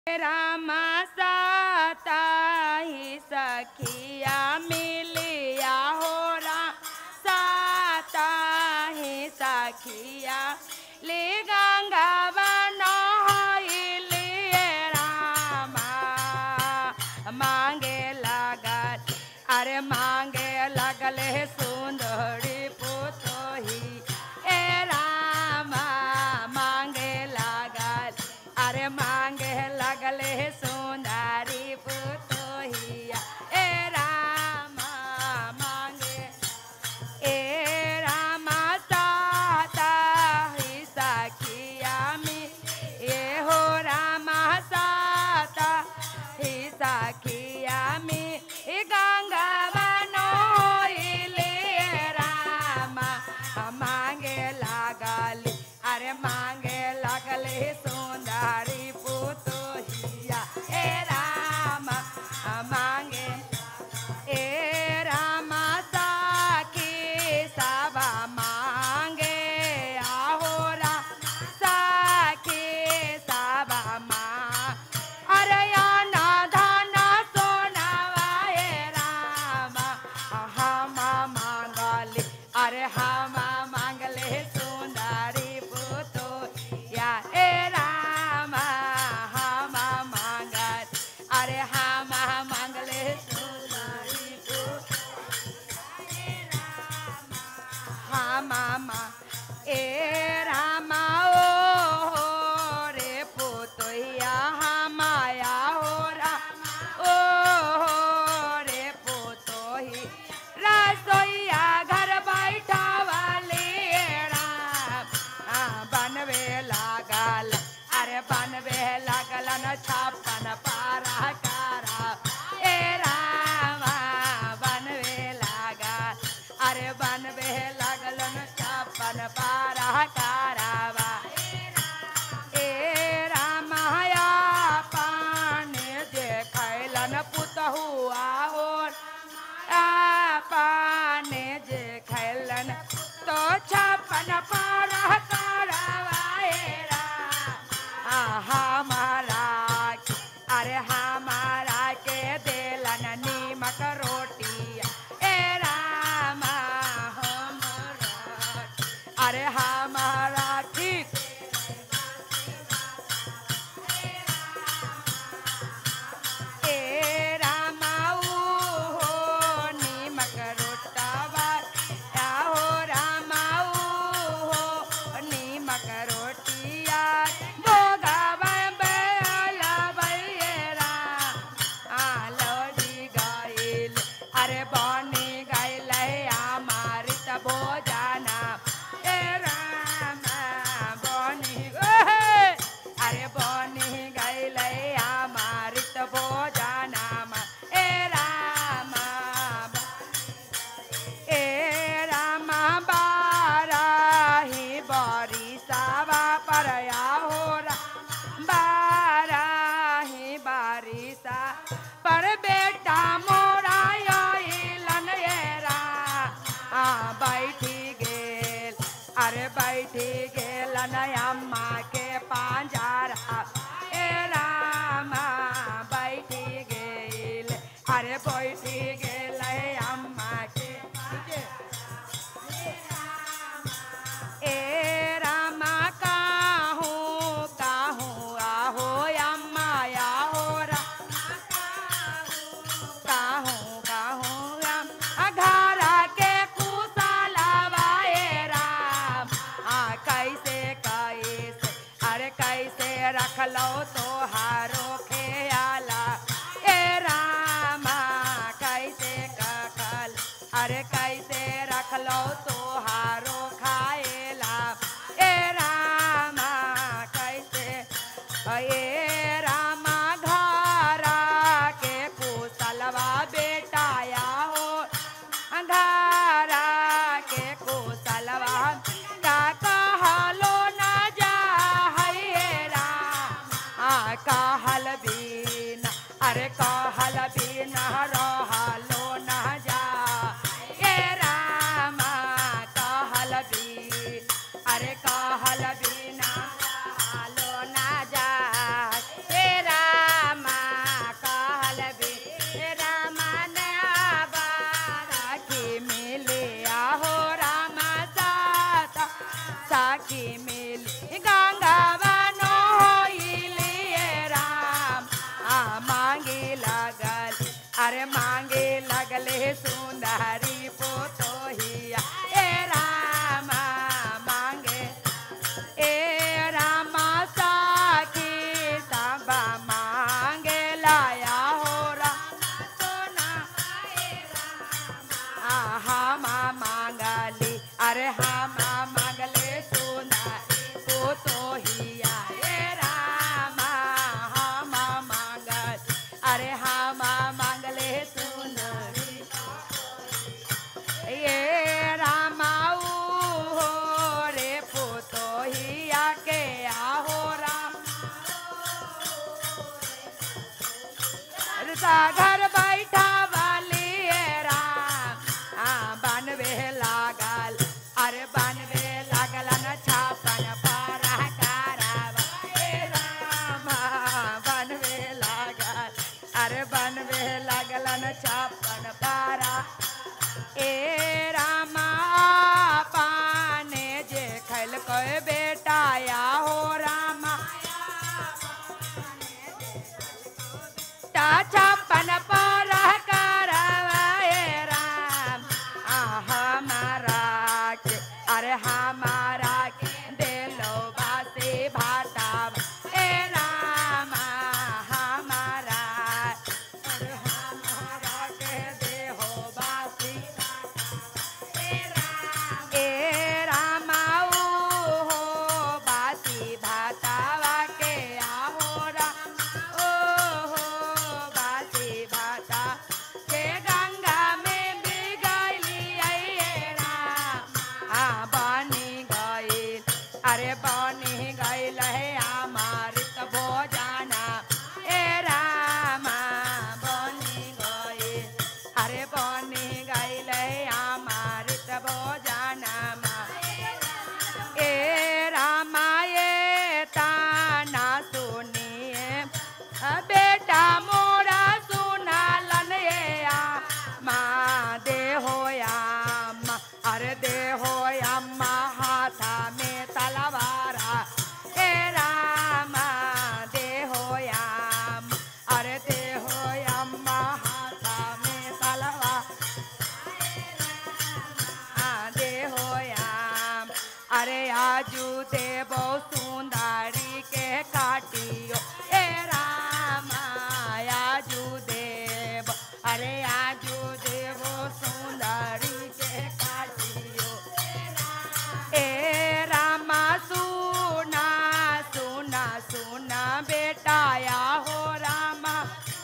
रामा साताही सखिया मिलिया हो राम साताही सखिया ले गंगा बनहिले रामा मांगे लगल अरे मांगे लगल हे सुंदरी पुतोही ए रामा मांगे लगल अरे मांगे लगल हे सुंदरी पुतोहिया ए रामा मांगे ए रामा साता ही सखिया में ए हो रामा साता ही सखिया में ए गंगा बनोइले रामा मांगे लागल अरे मांगे लागल हे सुंदरी पुतोहिया ए रामा मांगे ए रामा साकी सबा मांगे आहोरा साकी सबा मां अरे याना धाना सोनावा ए रामा हम मांगले अरे हम मांगले सुंदरी पुतो या ए रामा हम मांगल अरे हम मांगले सुंदरी पुतो हा मामा ए रामा ओ रे पुतोया हा माया हो रा ओ रे पुतोही रसोईया घर बैठा वाली राम आ, बनवे लागल अरे बनवे लागल न छप्पन पारा कारा ए रामा बनवे लागल अरे बनवे लागल न छप्पन पारा कारावा ए रामाया पाने जे खैलन पुतहुआ हो पाने जे खैलन तो छप्पन पारा कारावा ए राम हमारा अरे हमारा के देलन नीमक रोटी ए रामा हमरा अरे हमारा ठीक ए रामा ऊ हो नीमक रोटावा या हो रामा ऊ हो नीमक रोटिया भोगावा बेला बैरा आलोड़ी गाइल अरे बनी गाइल अमृत भोजना ए रामा बनी ओहे अरे बनी गाइल अमृत भोजना ए रामा ए रामा बाराही बरी सावा परया हो रा बाराही बारिशा पर बेटा मोरा आइलन ए रा आ बैठी गेल अरे बैठी गेल अम्मा के पांजारा ए रामा बैठी गेल अरे बैठी गेल अम्मा के ए रामा काहू काहू आहो अम्मा आहो रा काहू काहू राम अघारा के कुशलवा ए राम आ कैसे कैसे अरे कैसे रखलो तो हारो खेयाला ए रामा कैसे कखल अरे कैसे रखलो तो हारो खाएला ए रामा कैसे ए रामा घारा के कुशलवा बेटाया हो घारा के कुशलवा का कहलो न जा है राम आ कहल बीन अरे कहल बीन रहलो न जा ए रामा कहल बीन अरे कहल बिना हालो ना जा तेरा अरे मांगे लगले सुंदरी पोतोहिया ए रामा मांगे ए रामा साखी सब मांगे लाया हो रामा सोना आहा मांगली अरे हामा मांगले सुंदरी पोतोहिया ए रामा हामा मांगल अरे हामा मांगले सुंदरी ये रामाऊ हो रे पोतोहिया के आहो राम सा घर बैठा वाली ये राम आ बनवे लागल अरे बनवे लागल न छापन पारा कारवा ए राम बनवे लागल अरे बनवे लागल न छापन पारा ए रामा पाने जे खैल कोई बेटा या हो रामा ता छप्पन पर करवाए राम आ हमारा के अरे हमारा के दिलो बासे भाटा ए रामा हमारा अरे हमारा के देहो बासी ए रामाऊ हो बासी भातावा के आहो राम ओ हो बासी भाता के गंगा में बिगली ए राम आ बनी गईल अरे बनी गईल है अमृत भोजना ए रामा बनी गईल अरे बनी गईल है अमृत भोजनमा ए रामा ये ताना सुनिए अ बेटा मोरा सुना लन ये आ माँ दे हो अम्मा अरे दे हो अम्मा हाथा में तलवारा ए रामा दे हो अम्मा अरे दे हो अम्मा हाथा में तलवार आदे होयाम अरे आजू देवो सुंदरी के काटियो ए रामा आजू देव अरे आजू देवो सुंदरी के काटियो ए रामा सुना सुना सुना बेटा या हो रामा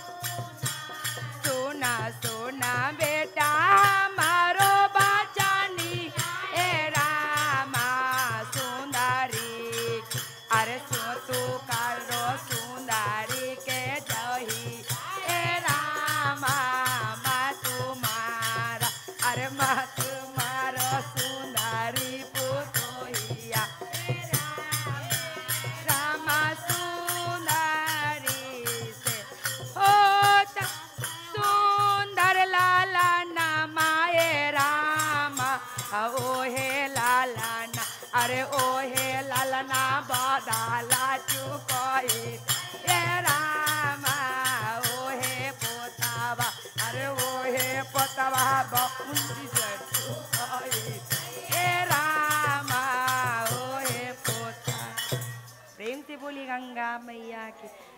सुना सुना बेटा मारो बचानी ए रामा सुंदरी अरे सु तू करो सुंदरी के जही ए रामा मा तुम्हारा अरे मा तुम्हारा सुंदरी पुतोहिया रामा सुंदरी से होता सुंदर लाला नामाए रामा ओहे लाला ना अरे ओहे लाला ना बदाला चुकोई ए रामा ओहे पोतावा अरे ओहे पोतावा बउंदी से चुकोई ए रामा ओहे पोता प्रेम से बोली गंगा मैया की